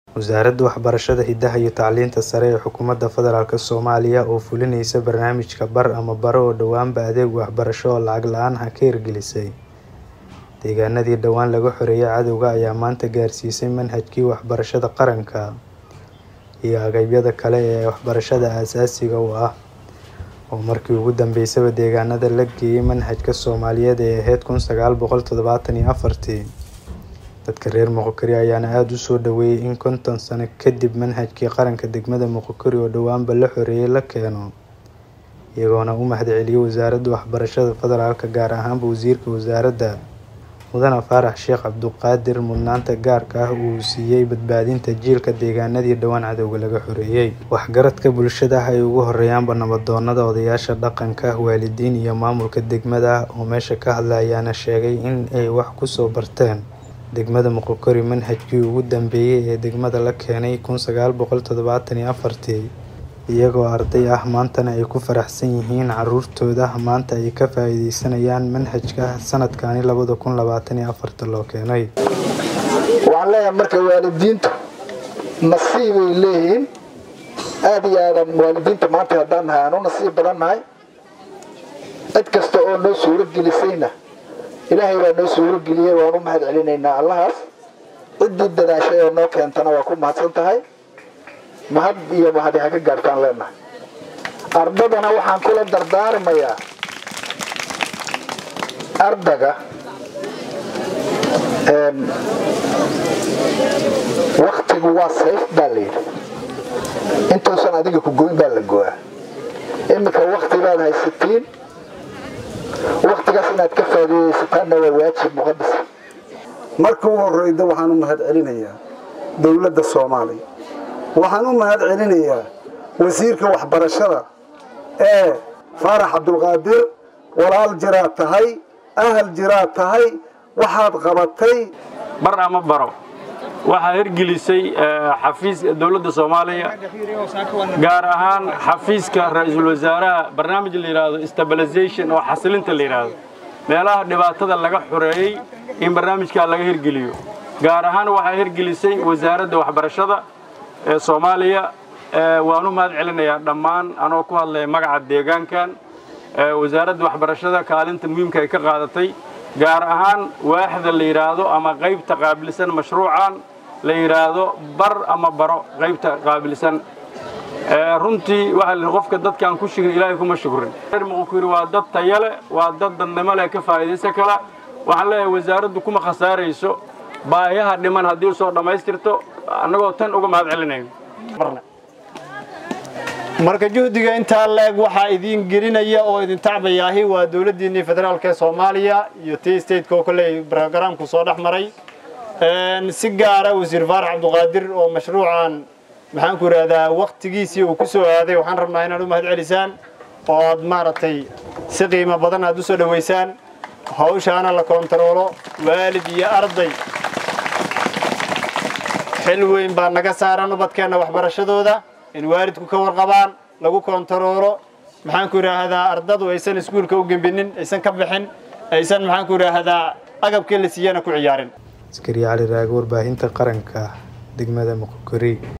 Wasaaradda Waxbarashada, Hidaha iyo Tacliinta Sare ee Xukuumadda Federaalk Soomaaliya oo fulinaysa barnaamijka Bar ama Baro oo dhowaanba adeeg waxbarasho oo lacag la'aan ah ka hirgelisay deegaanadii dhawaan laga xoreeyay cadawga ayaa maanta gaarsiisay manhajkii waxbarashada qaranka iyo agabyada kale ee waxbarashada aasaasiga u ah oo markii ugu dambeysaba deegaanada la geeyay manhajka Soomaaliyeed ee ahayd kun sagaal boqol toddobaatan iyo afartii. Dadka reer Moqokuri ayaana aad u soo dhaweeyay in konton sano kadib manhajkii qaranka degmada Moqokuri oo dhowaanba la xoreeyay la keeno, iyagoona u mahadceliyay Wasaaradda Waxbarashada Federaalk gaar ahaan Wasiirka Wasaaradda Mudane Faarax Sheekh Cabduqaadir mudnaanta gaarka ah uu siiyay badbaadinta jiilka deegaanadii dhawaan cadawga laga xoreeyay. Waxgaradka bulshada ay ugu horeeyaanba nabdoonnada, odayaasha dhaqanka, waalidiin iyo maamulka degmada oo meesha ka hadlay ayaana sheegay in ay wax ku soo barteen degmada Moqokuri manhajkii ugu dambeeyay ee degmada la keenay kun sagaal boqol toddobaatan iyo afartii, iyagoo arday ah maantana ay ku faraxsan yihiin carruurtooda maanta ay ka faa'iideysanayaan manhajka sanadkani labada kun labaatan iyo afarta loo keenay. waxaan leeyahay marka waalidiintu nasiibay leeyihiin aad iyo aadan waalidiinta maanta haddaan nahay aan u nasiib badan nahay cid kasta oo noo suuro gelisayna ilaahay baa noo suuro geliyey waan u mahad celinaynaa allahaas ciddii dadaashay oo noo keentana waa ku mahadsan tahay mahad iyo mahadi ha ka gaartaan leenahay ardadana waxaan kula dardaarmayaa ardaga waktigu waa sayf baa layidhi intuusan adiga ku goyn baa la go-aa iminka wakti baad haysatiin waktigaas inaad ka faa'iidaysataanna waa waajib muqadas marka u horreyda waxaan u mahad celinayaa dowladda soomaaliya waxaan u mahad celinayaa wasiirka waxbarashada ee faarax cabdulqaadir walaal jiraad tahay ahal jiraad tahay waxaad qabatay bar ama baro waxaa hirgelisay xafiiska dowladda soomaaliya gaar ahaan xafiiska ra-iisul wasaaraha barnaamij la yidhaahdo stabilization oo xasilinta la yidhaahdo meelaha dhibaatada laga xoreeyey in barnaamijkaa laga hirgeliyo gaar ahaan waxaa hirgelisay wasaaradda waxbarashada ee soomaaliya waan u mahad celinayaa dhammaan anoo ku hadlaya magaca deegaankan wasaaradda waxbarashada kaalinta muhiimka ay ka qaadatay gaar ahaan waaxda la yidhaahdo ama qaybta qaabilsan mashruucan la yidhaahdo bar ama baro qaybta qaabilsan runtii waxaa la qofka dadkaan ku shukrin ilaahay kuma shukrin reer muqokuri waa dad tayale waa dad dadnimo leh ka faa'iidaysan kala waxaan leeyahay wasaaraddu kuma khasaarayso baahiyaha dhiman haddii usoo dhammaystirto annagoo tan uga mahad celinayno marka juhdiga intaa leeg waxaa idiin gelinaya oo idin tacbayaahi waa dowladdiinnii federaalk ee soomaaliya iyo t stateka oo kolley brogaraamku soo dhex maray si gaara wasiir faarax cabduqaadir oo mashruucan maxaanku idhaahdaa waktigiisii uu ku soo aaday waxaan rabnaa inaad u mahad celisaan oo aad maaragtay si qiimo badan aad u soo dhowaysaan hawshaana la koontaroolo waalid iyo arday xil weyn baa naga saaran ubadkeenna waxbarashadooda in waalidku ka warqabaan lagu koontaroolo maxaanku idhaahdaa ardadu aysan iskuulka u gembinin aysan ka bixin aysan maxaanku idhaahdaa agabkii la siiyana ku ciyaarin askari cali raage warbaahinta qaranka degmada moqokuri